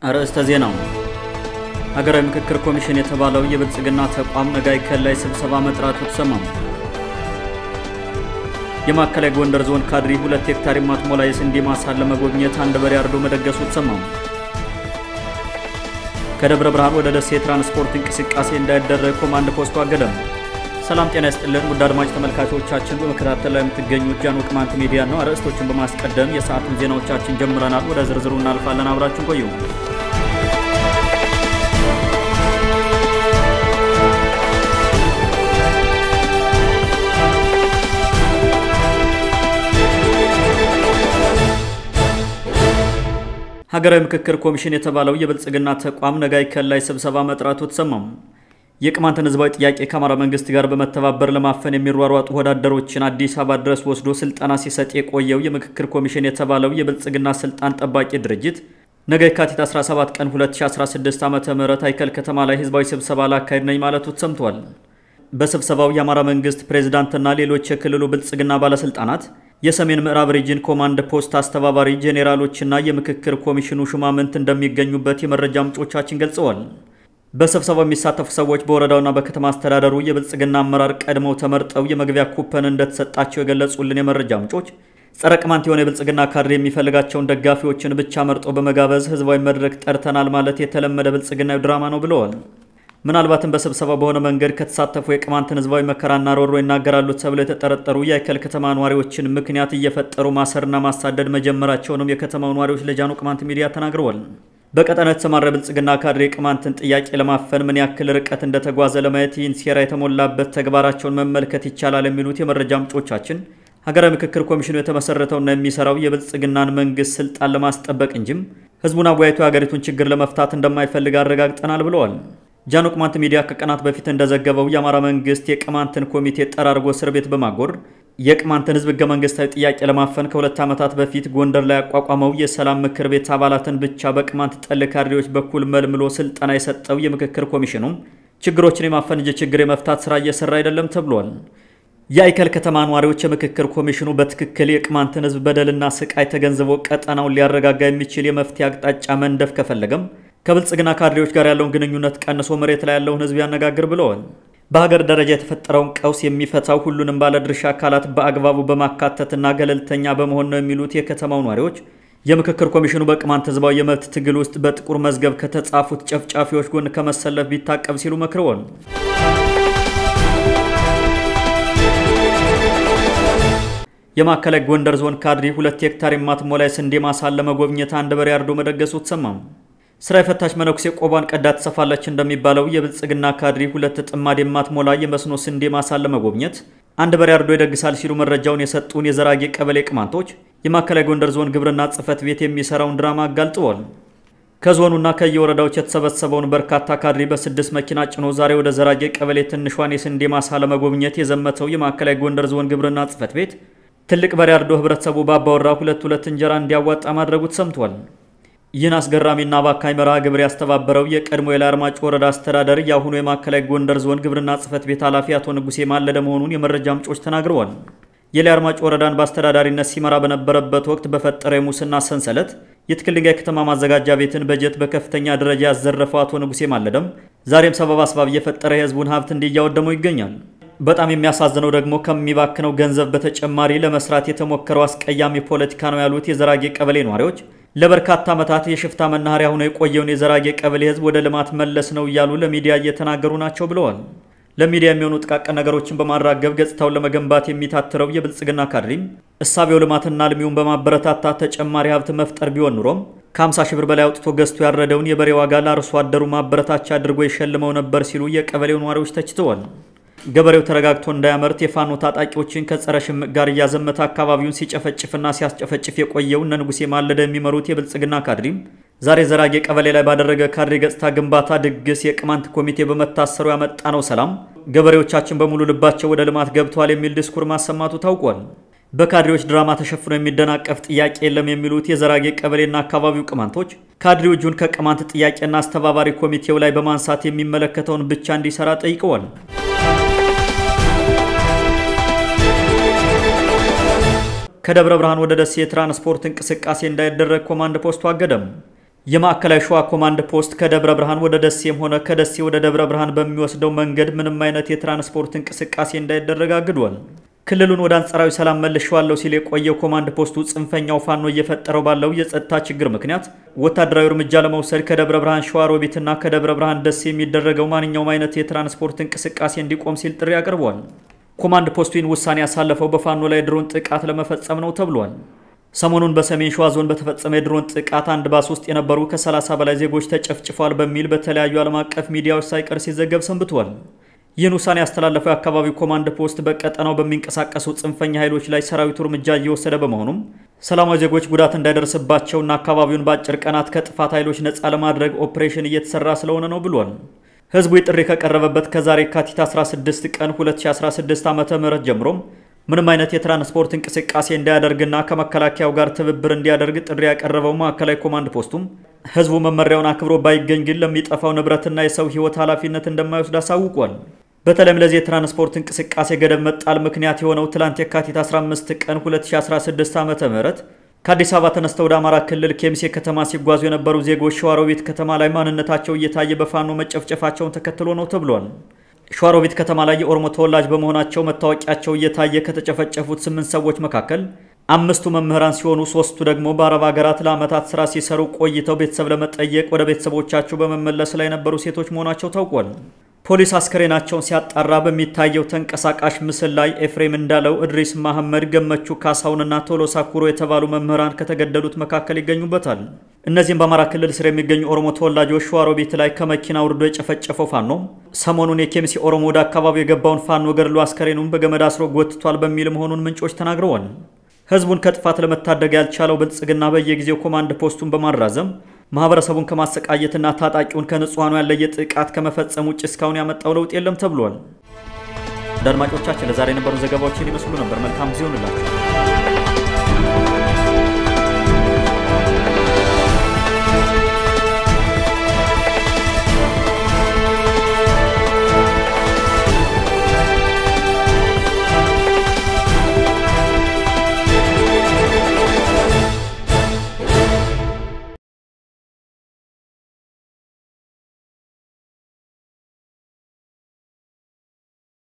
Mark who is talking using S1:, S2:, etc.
S1: አርዕስተ ዜናው ሀገራዊ ምክክር ኮሚሽን የተባለው የብልጽግና ተቋም ነጋይ ከላይ ስብሰባ መጥራቱ ተሰማም። የማዕከላዊ ጎንደር ዞን ካድሪ ሁለት ሄክታር የማትሞላ የስንዴ ማሳን ለመጎብኘት አንድ በሬ አርዶ መደገሱ ተሰማም። ከደብረ ብርሃን ወደ ደሴ የትራንስፖርት እንቅስቃሴ እንዳይደረግ ኮማንድ ፖስቱ አገደም። ሰላም ጤና ይስጥልን ውድ አድማጭ ተመልካቾቻችን፣ በመከታተል ላይ የምትገኙት ጃን ቅማንት ሚዲያ ነው። አርዕስቶችን በማስቀደም የሰዓቱን ዜናዎቻችን ጀምረናል። ወደ ዝርዝሩ እናልፋለን። አብራችን ቆዩ። ሀገራዊ ምክክር ኮሚሽን የተባለው የብልጽግና ተቋም ነጋይ ከላይ ስብሰባ መጥራቱ ተሰማም። የቅማንትን ህዝባዊ ጥያቄ ከአማራ መንግስት ጋር በመተባበር ለማፈን የሚሯሯጡ ወዳደሮችን አዲስ አበባ ድረስ ወስዶ ስልጠና ሲሰጥ የቆየው የምክክር ኮሚሽን የተባለው የብልጽግና ስልጣን ጠባቂ ድርጅት ነገ የካቲት 17 ቀን 2016 ዓ ም አይከል ከተማ ላይ ህዝባዊ ስብሰባ ላካሄድ ነኝ ማለቱ ተሰምቷል። በስብሰባው የአማራ መንግስት ፕሬዝዳንትና ሌሎች የክልሉ ብልጽግና ባለስልጣናት የሰሜን ምዕራብ ሪጅን ኮማንድ ፖስት አስተባባሪ ጄኔራሎችና የምክክር ኮሚሽኑ ሹማምንት እንደሚገኙበት የመረጃ ምንጮቻችን ገልጸዋል። በስብሰባው የሚሳተፉ ሰዎች በወረዳውና በከተማ አስተዳደሩ የብልጽግና አመራር ቀድመው ተመርጠው የመግቢያ ኩፐን እንደተሰጣቸው የገለጹልን የመረጃ ምንጮች ጸረ ቅማንት የሆነ የብልጽግና ካድሬ የሚፈልጋቸውን ደጋፊዎችን ብቻ መርጦ በመጋበዝ ህዝባዊ መድረክ ጠርተናል ማለት የተለመደ ብልጽግናዊ ድራማ ነው ብለዋል። ምናልባትም በስብሰባ በሆነ መንገድ ከተሳተፉ የቅማንትን ህዝባዊ መከራና ሮሮ ይናገራሉ ተብለው የተጠረጠሩ የአይከል ከተማ ነዋሪዎችን ምክንያት እየፈጠሩ ማሰርና ማሳደድ መጀመራቸውንም የከተማው ነዋሪዎች ለጃኑ ቅማንት ሚዲያ ተናግረዋል። በቀጠናው የተሰማራ ብልጽግና ካድሬ ቅማንትን ጥያቄ ለማፈን ምን ያክል ርቀት እንደተጓዘ ለማየት ይህን ሴራ የተሞላበት ተግባራቸውን መመልከት ይቻላል የሚሉት የመረጃ ምንጮቻችን ሀገራዊ ምክክር ኮሚሽኑ የተመሰረተውና የሚሰራው የብልጽግናን መንግስት ስልጣን ለማስጠበቅ እንጂም ህዝቡን አወያይቶ የሀገሪቱን ችግር ለመፍታት እንደማይፈልግ አረጋግጠናል ብለዋል። ጃኖ ቅማንት ሚዲያ ከቀናት በፊት እንደዘገበው የአማራ መንግስት የቅማንትን ኮሚቴ ጠራርጎ እስር ቤት በማጎር የቅማንትን ህዝብ ህገ መንግስታዊ ጥያቄ ለማፈን ከሁለት ዓመታት በፊት ጎንደር ላይ ያቋቋመው የሰላም ምክር ቤት አባላትን ብቻ በቅማንት ጠል ካድሬዎች በኩል መልምሎ ስልጠና የሰጠው የምክክር ኮሚሽኑም ችግሮችን የማፈን እንጂ ችግር የመፍታት ስራ እየሰራ አይደለም ተብሏል። የአይከል ከተማ ነዋሪዎች የምክክር ኮሚሽኑ በትክክል የቅማንትን ህዝብ በደልና ስቃይ ተገንዝቦ ቀጠናውን ሊያረጋጋ የሚችል የመፍትሄ አቅጣጫ መንደፍ ከፈለገም ከብልጽግና ካድሬዎች ጋር ያለውን ግንኙነት ቀንሶ መሬት ላይ ያለውን ህዝብ ያነጋግር ብለዋል። በሀገር ደረጃ የተፈጠረውን ቀውስ የሚፈታው ሁሉንም ባለድርሻ አካላት በአግባቡ በማካተትና ገለልተኛ በመሆን ነው የሚሉት የከተማው ነዋሪዎች የምክክር ኮሚሽኑ በቅማንት ህዝባዊ የመብት ትግል ውስጥ በጥቁር መዝገብ ከተጻፉት ጨፍጫፊዎች ጎን ከመሰለፍ ቢታቀብ ሲሉ መክረዋል። የማዕከላዊ ጎንደር ዞን ካድሪ ሁለት ሄክታር የማትሞላ የስንዴ ማሳን ለመጎብኘት አንድ በሬ አርዶ መደገሱ ተሰማም። ስራ የፈታች መነኩሴ ቆቧን ቀዳ ትሰፋለች እንደሚባለው የብልጽግና ካድሪ ሁለት ጥማድ የማትሞላ የመስኖ ስንዴ ማሳን ለመጎብኘት አንድ በሬ አርዶ ይደግሳል ሲሉ መረጃውን የሰጡን የዘራጌ ቀበሌ ቅማንቶች የማዕከላዊ ጎንደር ዞን ግብርና ጽሕፈት ቤት የሚሰራውን ድራማ አጋልጠዋል። ከዞኑና ከየወረዳዎች የተሰበሰበውን በርካታ ካድሪ በስድስት መኪና ጭኖ ዛሬ ወደ ዘራጌ ቀበሌ ትንሿን የስንዴ ማሳ ለመጎብኘት የዘመተው የማዕከላዊ ጎንደር ዞን ግብርና ጽሕፈት ቤት ትልቅ በሬ አርዶ ህብረተሰቡ ባባወራ ሁለት ሁለት እንጀራ እንዲያዋጣ ማድረጉ ተሰምቷል። ይህን አስገራሚና አባካኝ መርሃ ግብር ያስተባበረው የቀድሞ የላይ አርማጭ ወረዳ አስተዳደር የአሁኑ የማዕከላዊ ጎንደር ዞን ግብርና ጽሕፈት ቤት ኃላፊ አቶ ንጉሴ ማለደ መሆኑን የመረጃ ምንጮች ተናግረዋል። የላይ አርማጭ ወረዳን በአስተዳዳሪነት ሲመራ በነበረበት ወቅት በፈጠረ የሙስና ሰንሰለት የትክል ድንጋይ ከተማ ማዘጋጃ ቤትን በጀት በከፍተኛ ደረጃ ያዘረፈው አቶ ንጉሴ ማለደም ዛሬም ሰበብ አስባብ እየፈጠረ የህዝቡን ሀብት እንዲያወደመው ይገኛል። በጣም የሚያሳዝነው ደግሞ ከሚባክነው ገንዘብ በተጨማሪ ለመስራት የተሞከረው አስቀያሚ ፖለቲካ ነው ያሉት የዘራጌ ቀበሌ ነዋሪዎች ለበርካታ ዓመታት የሽፍታ መናኸሪያ ሆኖ የቆየውን የዘራጌ ቀበሌ ህዝብ ወደ ልማት መለስ ነው እያሉ ለሚዲያ እየተናገሩ ናቸው ብለዋል። ለሚዲያ የሚሆኑ ጥቃቅን ነገሮችን በማራገብ ገጽታውን ለመገንባት የሚታትረው የብልጽግና ካድሪም እሳቤው ልማትና አልሚውን በማበረታታት ተጨማሪ ሀብት መፍጠር ቢሆን ኑሮም ከ50 ሺህ ብር በላይ አውጥቶ ገዝቶ ያረደውን የበሬ ዋጋ ለአርሶ አደሩ ማበረታቻ አድርጎ የሸልመው ነበር ሲሉ የቀበሌው ነዋሪዎች ተችተዋል። ገበሬው ተረጋግቶ እንዳያመርት የፋኖ ታጣቂዎችን ከጸረ ሽምቅ ጋር እያዘመተ አካባቢውን ሲጨፈጭፍና ሲያስጨፈጭፍ የቆየው እነ ንጉሴ ማለደ የሚመሩት የብልጽግና ካድሪም ዛሬ ዘራጌ ቀበሌ ላይ ባደረገ ካድሬ ገጽታ ግንባታ ድግስ የቅማንት ኮሚቴ በመታሰሩ ያመጣ ነው ሰላም፣ ገበሬዎቻችን በሙሉ ልባቸው ወደ ልማት ገብተዋል የሚል ድስኩር ማሰማቱ ታውቋል። በካድሬዎች ድራማ ተሸፍኖ የሚደናቀፍ ጥያቄ የለም የሚሉት የዘራጌ ቀበሌና አካባቢው ቅማንቶች ካድሬው እጁን ከቅማንት ጥያቄና አስተባባሪ ኮሚቴው ላይ በማንሳት የሚመለከተውን ብቻ እንዲሰራ ጠይቀዋል። ከደብረ ብርሃን ወደ ደሴ የትራንስፖርት እንቅስቃሴ እንዳይደረግ ኮማንድ ፖስቱ አገደም። የማዕከላዊ ሸዋ ኮማንድ ፖስት ከደብረ ብርሃን ወደ ደሴም ሆነ ከደሴ ወደ ደብረ ብርሃን በሚወስደው መንገድ ምንም አይነት የትራንስፖርት እንቅስቃሴ እንዳይደረግ አግዷል። ክልሉን ወደ አንጻራዊ ሰላም መልሼዋለሁ ሲል የቆየው ኮማንድ ፖስቱ ጽንፈኛው ፋኖ እየፈጠረው ባለው የጸጥታ ችግር ምክንያት ወታደራዊ እርምጃ ለመውሰድ ከደብረ ብርሃን ሸዋሮቢትና ከደብረ ብርሃን ደሴ የሚደረገው ማንኛውም አይነት የትራንስፖርት እንቅስቃሴ እንዲቆም ሲል ጥሪ አቅርቧል። ኮማንድ ፖስቱ ይህን ውሳኔ ያሳለፈው በፋኖ ላይ ድሮን ጥቃት ለመፈጸም ነው ተብሏል። ሰሞኑን በሰሜን ሸዋ ዞን በተፈጸመ የድሮን ጥቃት አንድ ባስ ውስጥ የነበሩ ከ30 በላይ ዜጎች ተጨፍጭፏል በሚል በተለያዩ ዓለም አቀፍ ሚዲያዎች ሳይቀር ሲዘገብ ሰንብቷል። ይህን ውሳኔ ያስተላለፈው የአካባቢው ኮማንድ ፖስት በቀጠናው በሚንቀሳቀሱ ጽንፈኛ ኃይሎች ላይ ሰራዊቱ እርምጃ እየወሰደ በመሆኑም ሰላማዊ ዜጎች ጉዳት እንዳይደርስባቸውና አካባቢውን በአጭር ቀናት ከጥፋት ኃይሎች ነፃ ለማድረግ ኦፕሬሽን እየተሰራ ስለሆነ ነው ብሏል። ህዝቡ ጥሪ ከቀረበበት ከዛሬ የካቲት 16 ቀን 2016 ዓ.ም ጀምሮም ምንም አይነት የትራንስፖርት እንቅስቃሴ እንዳያደርግና ከመከላከያው ጋር ትብብር እንዲያደርግ ጥሪ ያቀረበው ማዕከላዊ ኮማንድ ፖስቱም ህዝቡ መመሪያውን አክብሮ ባይገኝ ግን ለሚጠፋው ንብረትና የሰው ህይወት ኃላፊነት እንደማይወስድ አሳውቋል። በተለይም ለዚህ የትራንስፖርት እንቅስቃሴ ገደብ መጣል ምክንያት የሆነው ትላንት የካቲት 15 ቀን 2016 ዓ.ም ከአዲስ አበባ ተነስተው ወደ አማራ ክልል ኬሚሴ ከተማ ሲጓዙ የነበሩ ዜጎች ሸዋሮቢት ከተማ ላይ ማንነታቸው እየታየ በፋኖ መጨፍጨፋቸውን ተከትሎ ነው ተብሏል። ሸዋሮቢት ከተማ ላይ የኦሮሞ ተወላጅ በመሆናቸው መታወቂያቸው እየታየ ከተጨፈጨፉት ስምንት ሰዎች መካከል አምስቱ መምህራን ሲሆኑ ሶስቱ ደግሞ በአረብ ሀገራት ለዓመታት ስራ ሲሰሩ ቆይተው ቤተሰብ ለመጠየቅ ወደ ቤተሰቦቻቸው በመመለስ ላይ የነበሩ ሴቶች መሆናቸው ታውቋል። ፖሊስ አስከሬናቸውን ሲያጣራ በሚታየው ተንቀሳቃሽ ምስል ላይ ኤፍሬም እንዳለው፣ እድሪስ መሐመድ፣ ገመቹ ካሳውንና ቶሎሳ ኩሮ የተባሉ መምህራን ከተገደሉት መካከል ይገኙበታል። እነዚህም በአማራ ክልል ስር የሚገኙ ኦሮሞ ተወላጆች ሸዋሮቢት ላይ ከመኪና ውርዶ የጨፈጨፈው ፋኖ ሰሞኑን የኬሚሴ ኦሮሞ ወደ አካባቢው የገባውን ፋኖ ገድሎ አስከሬኑን በገመድ አስሮ ጎትቷል በሚል መሆኑን ምንጮች ተናግረዋል። ህዝቡን ከጥፋት ለመታደግ ያልቻለው ብልጽግና በየጊዜው ኮማንድ ፖስቱን በማራዘም ማህበረሰቡን ከማሰቃየትና ታጣቂውን ከንጹሐኑ ያለየ ጥቃት ከመፈጸም ውጭ እስካሁን ያመጣው ለውጥ የለም ተብሏል። አድማጮቻችን ለዛሬ የነበሩ ዘገባዎችን ይመስሉ ነበር። መልካም ጊዜ ይሁንላችሁ።